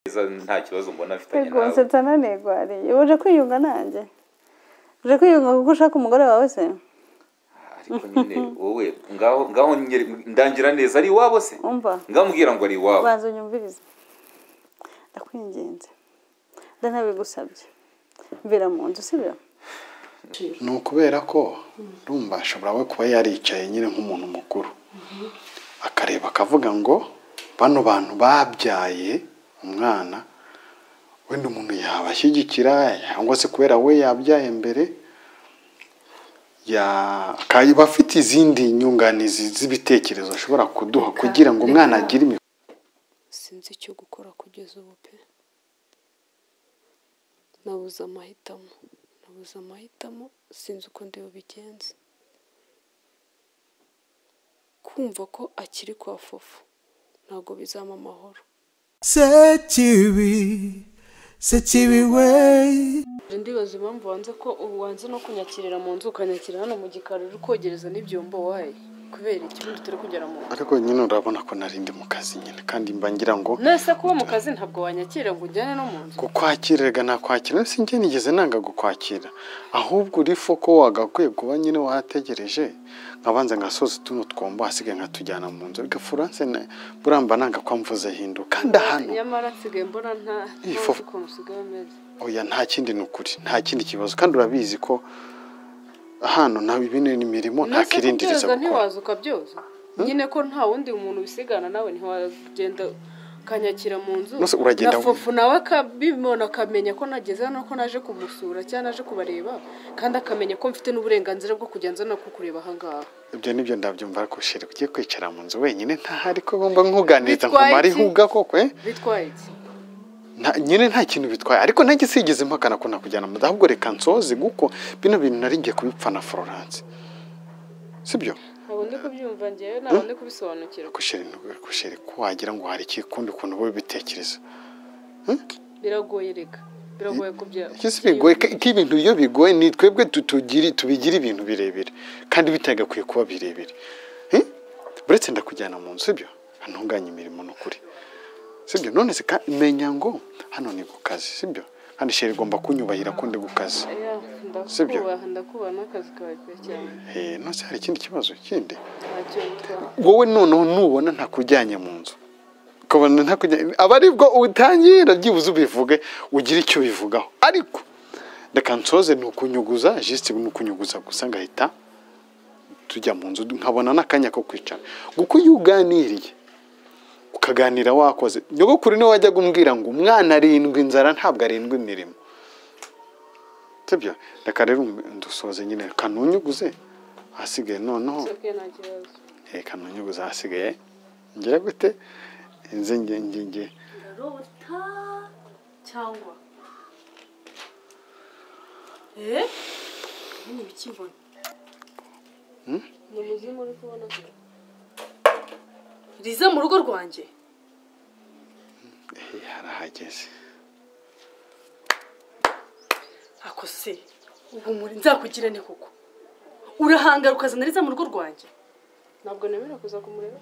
neza nta kibazo mbona afitanye Ego nawe nsetsa nanegwariye uje kwiyunga nanjye uje kwiyunga kuko ushaka umugore wawe se ariko nyine wowe ngaho ngaho nyere- ndangira neza ari iwabo se umva ngamubwira ngo ari iwabo banza unyumvirize ndakwinginze ndanabigusabye mbera mu nzu sibyo ni ukubera ko urumva ashobora we kuba yaricaye nyine nk'umuntu mukuru akareba akavuga ngo bano bantu babyaye umwana wenda umuntu yabashyigikira cyangwa se kubera we yabyaye mbere ya- akaba afite izindi nyunganizi z'ibitekerezo ashobora kuduha kugira ngo umwana agire imi sinzi icyo gukora kugeza ubu pe nabuze amahitamo nabuze amahitamo sinzi uko ndi bubigenze kumva ko akiri kwa fofu ntabwo bizama amahoro sekibi sekibi we Nje ndibaza impamvu wanze ko ubu wanze no kunyakirira mu nzu ukanyakirira hano mu gikari uri kogereza n'ibyombo waye kubera ikibundi turi kugera mu nzu ariko nyine urabona ko nari ndi mu kazi nyine kandi mba ngira ngo nese kuba mu kazi ntabwo wanyakira ngo ujyane no mu nzu kukwakirerega nakwakira si njye nigeze nanga gukwakira ahubwo uri foko wagakwiye kuba nyine wategereje nkabanza ngasoza tuno twombo asigaye nkatujyana mu nzu reka furanse na- buriya mba nanga ko amvuze hindu kandi hano nyamara nsigaye mbona nta Iyi ntuzi fofu- ukuntu usigaye umeze oya nta kindi ni ukuri nta kindi kibazo kandi urabizi ko hano nta ibi ni imirimo nta Nese kirindirizo gukora kubyoza ntiwaza ukabyoza nyine ko nta wundi muntu ubisigana nawe ntiwagenda ukanyakira mu nzu Nose uragenda- na fofu nawe akabibona akamenya ko nageze hano ko naje kumusura cyangwa naje kubareba kandi akamenya ko mfite n'uburenganzira bwo kujya nza no kukureba ahangaha ibyo nibyo ndabyumva ariko shiri ugiye kwicara mu nzu wenyine ntahari ko ngomba nkuganiriza Bitwaye nkumara iki? ihuga koko eh? bitwaye iki Nta- nyine nta kintu bitwaye ariko nanjye sinigeze mpakana ko nakujyana mu nda ahubwo reka nsoze kuko bino bintu nari ngiye kubipfa na Florence sibyo ntabwo ndi kubyumva ngewe ntabwo ndi kubisobanukirwa gushira gushira ko wagira ngo hari ikikundi ukuntu wowe ubitekereza biragoye reka biragoye kubya iki si bigoye ko ko ibintu iyo bigoye ni twebwe tutugiri tubigira ibintu birebire kandi bitagakwiye kuba birebire Eh? uretse ndakujyana mu nzu sibyo ntunganye imirimo n'ukuri sibyo none se ka- menya ngo hano ni ku kazi sibyo kandi shira igomba kunyubahira ko ndi ku kazi Oya, Sibyo. ndakubaha ndakubaha n'akazi kawe pe cyane Eh, nose hari ikindi kibazo kindi ntacyo bitwaye wowe noneho nubona ntakujyanye mu nzu ukabona ntakujyanye aba aribwo utangira byibuze ubivuge ugira icyo bivugaho ariko reka nsoze ni ukunyuguza jisite ni ukunyuguza gusa ngahita tujya mu nzu nkabona n'akanya ko kwicara kuko iyo uganiriye ukaganira wakoze nyogokuru niwe wajyaga umbwira ngo umwana arindwi inzara ntabwo arindwi imirimo sibyo reka rero ndusoze nyine kanunyuguze ahasigaye noneho okay nta kibazo reka ntunyuguze ahasigaye ngira gute nze nge nge nge Rota cyangwa eh ni bikibona ni umuzimu uri kubona se? riza mu rugo rwanjye Eh, harahageze ako se ubu muri nzakugire ne koko urahangara ukazana riza mu rugo rwanjye ntabwo nemera kuza kumureba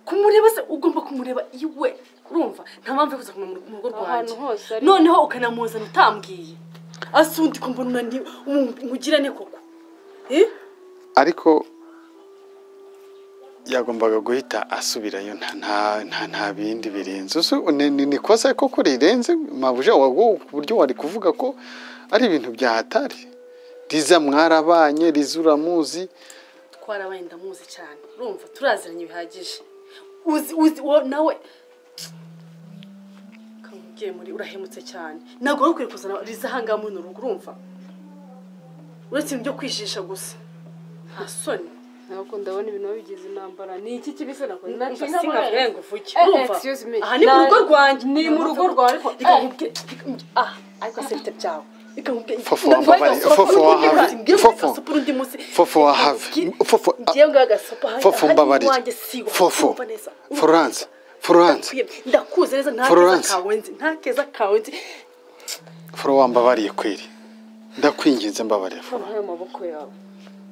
kumureba se ugomba kumureba iwe urumva nta mpamvu yo kuza kumureba mu rugo Ahantu rwanjye hose ari. noneho ukanamuzana utambwiye asundi kumbona unani umugirane koko Eh? ariko yagombaga guhita asubirayo nta nta nta, nta bindi birenze uzi ni, ni, ni kosa koko rirenze mabuje wago ku buryo wari kuvuga ko ari ibintu byahatari riza mwarabanye riza uramuzi twarabaye ndamuzi cyane urumva turaziranye bihagije uzi uzi uwo nawe kamubwiye muri urahemutse cyane ntabwo wari ukwiye kuzana riza ahangaha muri rugo urumva uretse ibintu byo kwijisha gusa nta soni ntabwo ndabona ibintu babigize intambara ni iki kibi nakoze Umva, sinkavuga ngo uvuge. Eh, Urumva? excuse me. aha ni mu rugo Nabi. rwanjye Ni mu rugo rwawe, ariko- reka eh. nkubwire reka nkubwire- ah ariko se bite byawe reka nkubwire Fofo, Ngo- ngo wambabare. agasopa Fofo, k'urundi wahave. munsi, ngewe Fofo. agasopa urundi munsi. Fofo, Reka wahave. nkubwire, Fofo, ah. ngewe ngo agasopa aha- Fofo aha ni mbabarira iwanjye, si iwawe. fofo Urumva neza? Urumva Florence neza? Florence Ndakubwiye, ndakuzi neza nta Florence. keza kawe nzi nta keza kawe nzi Fro wambabariye kweri ndakwinginze mbabarira Fro. abahaye amaboko yawe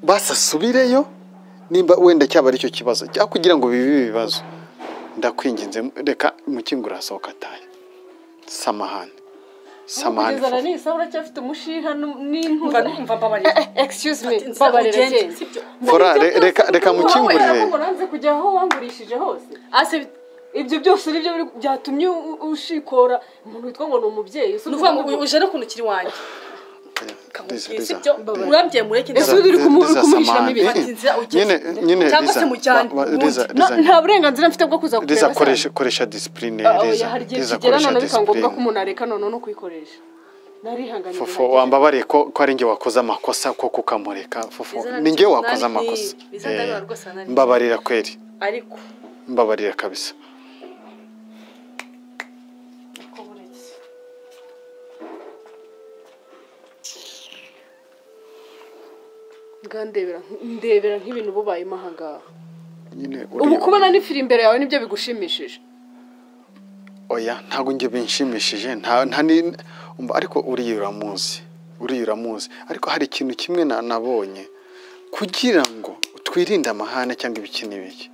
basi asubireyo nimba wenda cyaba ari cyo kibazo cyangwa kugira ngo bibe ibibazo ndakwinginze reka mukingura asohoka atahe samahani samahani kugeza na fufu. n'isa uracyafite umushiha Mva n'intuza numva mbabarira excuse me Nzira babarira ugende, njye sibyo? Fora, re- reka reka mukingurire Wowe uranze kujya aho wangurishije hose Ase ibyo byose nibyo biri- byatumye u- u- ushikora umuntu witwa ngo ni umubyeyi ese ni ukuvuga ngo uvuga uyu ngo- uje no kuntu ukiri wanjye Liza, kamubwiye Liza, sibyo Liza. urambye mureke Ese uri Liza, kumu- uri Liza, kumuhisha samahani. n'ibi? Eh, eh, Nzira, ugende. nyine nyine Cyangwa Liza, se mujyane, ba- ba- mundi. Liza, Na- Liza, nta burenganzira mfite bwo kuza Liza kureba koresha koresha disipurine Ah, oya, Liza hari igihe Liza kigera koresha none bikaba ngombwa ko disipurine umuntu areka none no kuyikoresha narihanganiye fufu wambabariye ko ko ari njye wakoze amakosa ko kukamureka fufu Liza, ni njye nari- wakoze nari- amakosa Liza, Eh, ndabiba rwose, nari- mbabarira kweri ariko mbabarira kabisa ngandebera ndebera nk'ibintu bubayemo ahangaha nyine ubu uri kubona n'ifiri imbere yawe nibyo bigushimishije oya ntabwo njye binshimishije nta nta ni umva, ariko uriya uramuzi uriya uramuzi ariko hari ikintu kimwe na- nabonye kugira ngo twirinde amahane cyangwa ibiki n'ibiki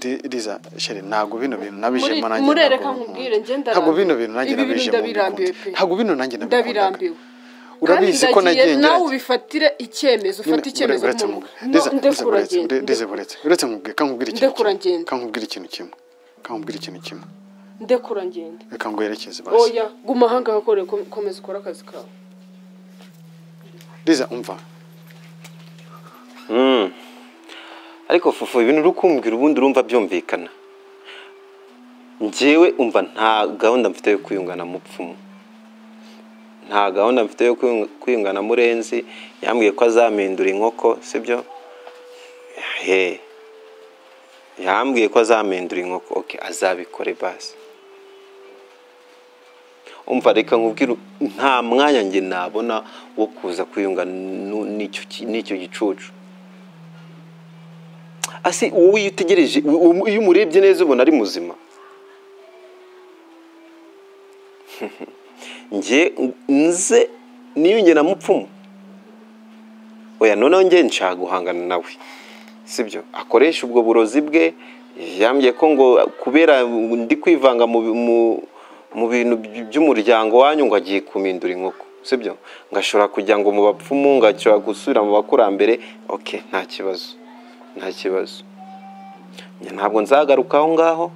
Ri- Liza sheri ntabwo bino bintu nabijemo Muri- nanjye murereka ntabwo nkubwire, njye nkunda. ntabwo ndarambiwe. bino bintu nanjye Ibi bintu nabijemo ndabirambiwe mbikunda. pe. ntabwo bino nanjye nabikundaga ndabirambiwe urabizi ko nagiye nawe ngerageza ubifatire icyemezo ufate icyemezo uretse nk'umuntu nkubwire Liza, Liza, No, ndekura uretse- ngenda. Liza, uretse- uretse nkubwire kankubwire ikintu Ndekura kimwe ngenda. kankubwire ikintu kimwe kankubwire ikintu kimwe ndekura ngende reka nguherekeze basi oya guma ahangaha kore komeza ukore akazi kawe Liza umva ariko fufu ibintu uri kumbwira ubundi urumva byumvikana njyewe umva nta gahunda mfite yo kwiyungana mupfumu nta gahunda mfite yo kwiyunga- kwiyungana murenzi yambwiye ko azamindura inkoko sibyo he yambwiye ko azamindura inkoko oke azabikore basi umva reka nkubwire nta mwanya njye nabona wo kuza kwiyunga nu- n'icyo ki- n'icyo gicucu asi uwo iyo utegereje u- u- iyo umurebye neza ubona ari muzima njye nze niyunge na mupfumu oya noneho njye nshaka guhangana nawe sibyo akoresha ubwo burozi bwe yambwiye ko ngo kubera ndi kwivanga mu bi- mu- mu bintu by- by'umuryango wanyu ngo agiye kumindura inkoko sibyo ngashobora kujya ngo mu bapfumu ngashobora gusubira mu bakurambere ok nta kibazo nta kibazo Njye ntabwo nzagaruka aho ngaho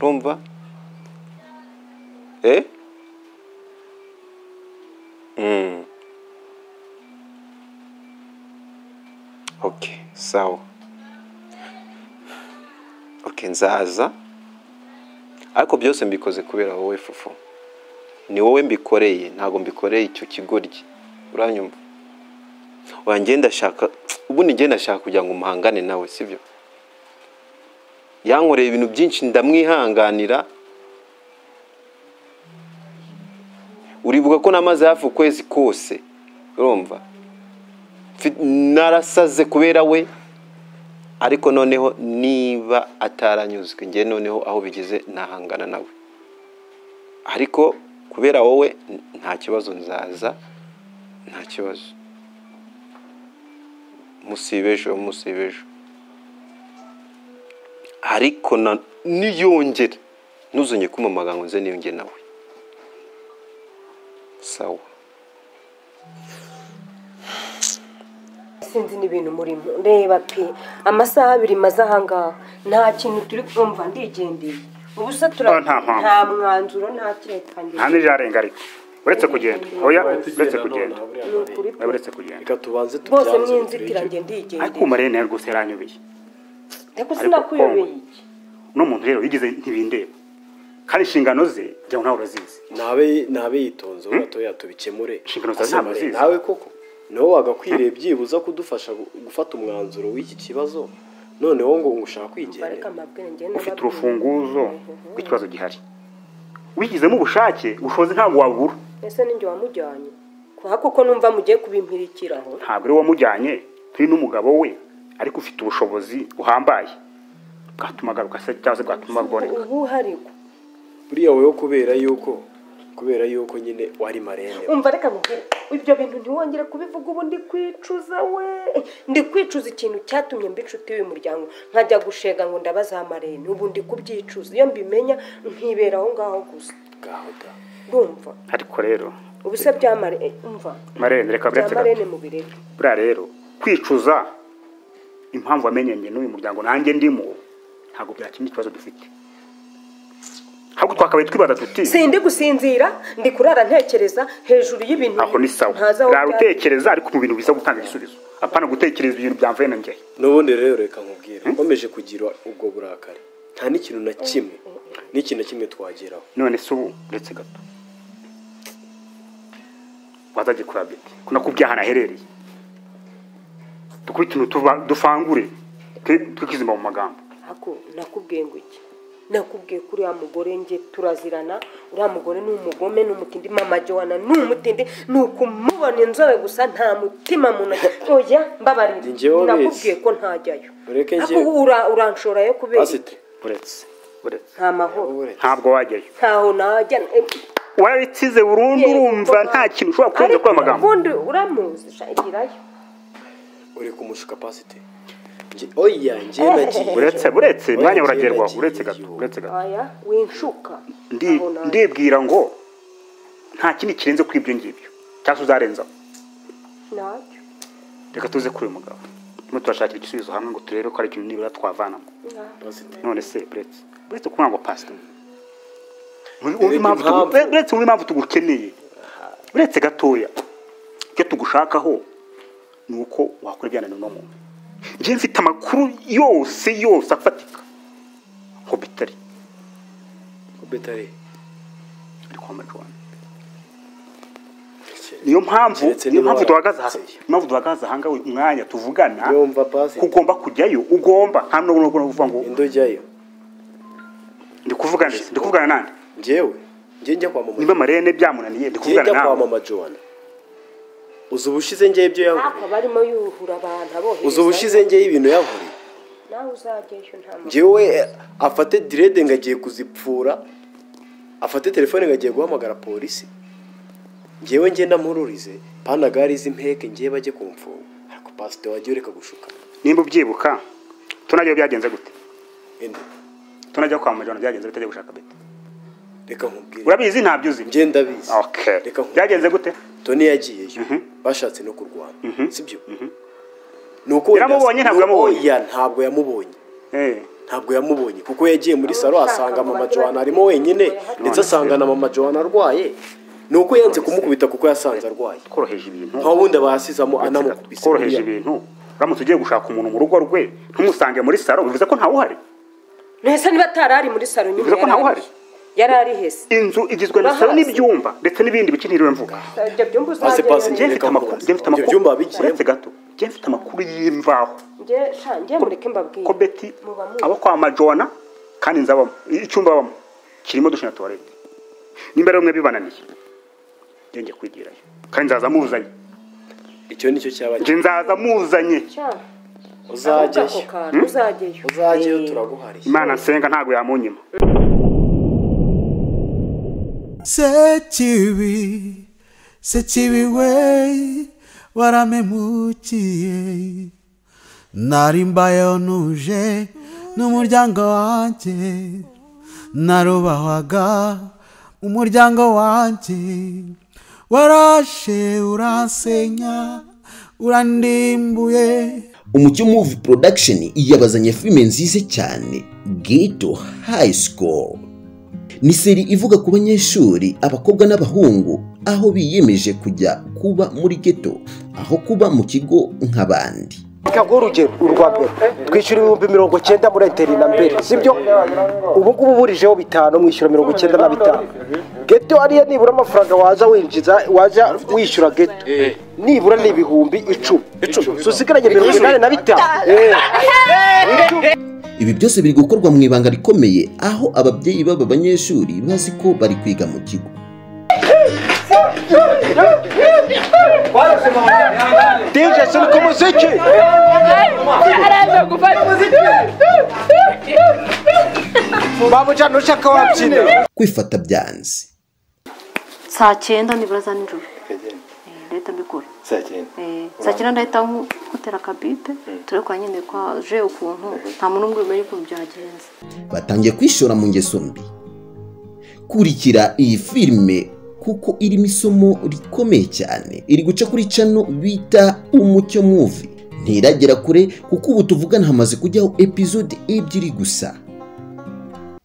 urumva eh mm. ok sawa ok nzaza ariko byose mbikoze kubera wowe fufu ni wowe mbikoreye ntabwo mbikoreye icyo kigoryi uranyumva oya njye ndashaka ubundi njye ndashaka kugira ngo umuhangane nawe sibyo yankoreye ibintu byinshi ndamwihanganira uribuka ko namaze hafi ukwezi kose urumva Mfi- narasaze kubera we ariko noneho niba ataranyuzwe njye noneho aho bigeze nahangana nawe ariko kubera wowe n- nta kibazo nzaza nta kibazo musiba ejo musiba ejo ariko na- niyongera ntuzongere kumamaga ngo nze niyonge nawe sawa sinzi n'ibintu murimo reba pe amasaha abiri maze ahangaha nta kintu turi kumva ndigendeye ubusa Oh, nta mpamvu. nta mwanzuro nta kirekangiro nta n'ijarenga ariko uretse kugenda oya uretse kugenda ni ukuri pe. oya uretse kugenda rwose mw'inzitira njye ndigendeye ariko umariye nawe rwose yaranyobeye ariko ariko sinakuyobeye kongo. iki uno muntu rero yigeze ntibindeba kandi inshingano ze jya nawe urazizi nabe nabe yitonze ubu gatoya tubikemure Inshingano zawe Ase ntabwo Mare, uzizi. nawe koko nawe wagakwiriye byibuza kudufasha gu- gufata umwanzuro w'iki kibazo noneho ngo ngushaka bareka kwigendera amabwenge ufite urufunguzo rw'ikibazo gihari wigizemo ubushake ubushobozi ntabwo wabura ese ninjye wamujyanye kuko kuko numva mugiye kubimpirikiraho ntabwo ari wamujyanye turi n'umugabo we ariko ufite ubushobozi buhambaye bwatuma agaruka se cyangwa se bwatuma aboneka ubu hariho buriya wowe kubera yuko kubera yuko nyine wari marembo umva reka nkubwire ibyo bintu ntiwongere kubivuga ubu ndi kwicuza we ndi kwicuza ikintu cyatumye mba inshuti y'uyu muryango nkajya gushega ngo ndabaza amarene ubu ndi kubyicuza iyo mbimenya nkibera aho ngaho gusa ngaho da ndumva ariko rero ubu se byamare eh, umva marene reka bya biretse gato marene mu birere buriya rero kwicuza impamvu wamenyanye n'uyu muryango nanjye ndimo ntabwo byakemura ikibazo dufite ahubwo twakabaye twibaza tuti sindi gusinzira ndi kurara ntekereza hejuru y'ibintu aho ni sawa ntazi aho rara bya- utekereza ariko mu bintu biza gutanga igisubizo apana gutekereza ibintu byamvuye na njyewe n'ubundi rero reka nkubwire nkomeje kugira ubwo burakari nta n'ikintu na kimwe n'ikintu na kimwe twageraho none se ubu uretse gato wazajye kuraba iki ko nakubwiye ahantu aherereye dukore ikintu tuva- dufangure twe- twe kwizima mu magambo ako nakubwiye ngo iki nakubwiye ko uriya mugore nge turazirana uriya mugore ni umugome ni umutindi mama jowana ni umutindi ni ukumubona inzobe gusa nta mutima mu ntoki oya mbabarira njyewe ubizi. nakubwiye ko ntajyayo Ureke njye- ako ura- uranshora yo kubera iki? asite uretse uretse nta mahoro ntabwo wajyayo ntaho najya eh, warabitsize burundu Yego, urumva mama. nta kintu ushobora kurenza kuri ayo magambo ubundi uramuzi sha igirayo uri kumushuka pasite Njye- oya njye nagiye uretse uretse Oya, umwanya njye uragerwaho nagiye uretse gato yo. uretse gato aya winshuka Ndi- ntaho najya. ndibwira ngo nta kindi kirenze kuri ibyo ngibyo cyangwa se uzarenzaho najya reka tuze kuri uyu mugabo turimo turashakira igisubizo hamwe ngo turebe ko hari ikintu nibura twavanamo Pasite. none se uretse uretse kuvuga ngo pasita Ureke impamvu. uretse wumva impamvu tugukeneye uretse gatoya icyo tugushakaho ni uko wakora ibyananiwe uno muntu njye mfite amakuru yose yose afatika ngo bitari betari ari kwa majuwana niyo mpamvu Keretse niyo niba mpamvu duhagaze aha waratsindiye. niyo mpamvu duhagaze aha ngaho umwanya tuvugana Yumva pasi. ko ugomba kujyayo ugomba nta n'ubwo n'ubwo uvuga ngo indi ujyayo ndi kuvugana nese ndi kuvugana nande njyewe njye njya kwa mama niba marene byamunaniye ndi njye kuvugana njya kwa nawe mama joana uzi ubushize njyewe ibyo yankoreye akaba arimo yuhura abantu abohereza uzi ubushize njyewe ibintu yankoreye nawe uzajyayo nta mahoro njyewe afate direde ngo agiye kuzipfura afate telefone ngo agiye guhamagara polisi njyewe ngenda mururize panagari z'impeke njyewe bajye kumfunga ariko pasite wajya ureka gushuka nimba ubyibuka tunajyayo byagenze gute Ende, tunajya kwa majana byagenze bitajya gushaka beta reka nkubwire urabizi ntabyo uzi njye ndabizi okay reka nkubwire byagenze gute toni yagiyeyo bashatse no kurwana sibyo ni uko wenda- Yaramubonye, ntabwo yamubonye? Oya, ntabwo yamubonye eh ntabwo yamubonye kuko yagiye muri salo ushaka asanga ngo mama bajye joana bari- arimo wenyine None ndetse asanga na mama joana arwaye ni uko yanze kumukubita kuko yasanze arwaye tworoheje ibintu nta wundi bayasizamo anamukubise tworoheje buriya. ibintu uramutse ugiye gushaka umuntu mu rugo rwe ntumusange muri salo bivuze ko ntawe uhari ntese niba atari ari muri salo nyine Bivuze ko ntawe yari ari- uhari. yari ari hese inzu igizwe na salo n'ibyumba ndetse n'ibindi bice ntiriwe mvuga ibyo byumba Pasi, pasi, njye uzajyayo mfite amakuru njye Ibyo mfite amakuru byumba wabigiyemo? uretse gato njye mfite amakuru y'imvaho njye sha njye mureke mbabwire ko beti Muba muzi. abo kwa majona kandi inzu abamo icyumba abamo kirimo dushe na tuwarete nimba rero mwe bibananiye njye njye kwigirayo kandi nzaza muzanye icyo nicyo cyaba njye nzaza muzanye Cya, ahubwo ako uzajyayo kantu uzajyayo uzajyayo Eh, turaguhariye imana nsenga ntabwo yamunyima Sekibi, sekibi we, waramemukiye. Nari mbayeho ntuje n'umuryango wanjye, narubahwaga umuryango wanjye. Warashe uransenya, urandimbuye. umucyo muvi production yabazanye filime nziza cyane ghetto high school ni seri ivuga ku banyeshuri abakobwa n'abahungu aho biyemeje kujya kuba muri ghetto aho kuba mu kigo nk'abandi kaguha urugero urwa mbere twishyura ibihumbi mirongo icyenda muri eteri na mbere sibyo ubu ngubu uburijeho bitanu mwishyura mirongo icyenda na bitanu geto ariyo nibura amafaranga waza winjiza waza wishyura geto nibura ni ibihumbi icumi susigaranye mirongo inani na bitanu Eh. ibi byose biri gukorwa mu ibanga rikomeye aho ababyeyi b'aba banyeshuri bazi ko bari kwiga mu kigo dj sirika umuziki babujyana ushaka wabyina kwifata byanze saa cyenda nibura za nijoro Eh, ndahita mbikora Eh, saa cyenda ndahita nku- nkutera akabipe turekura nyine kwa je ukuntu nta muntu umwe umenya ukuntu byagenze batangiye kwishora mu ngeso mbi kurikira iyi filime kuko irimo isomo rikomeye cyane iri guca kuri cano bita umucyo muvi ntiragera kure kuko ubu tuvugana hamaze kujyaho epizode ebyiri gusa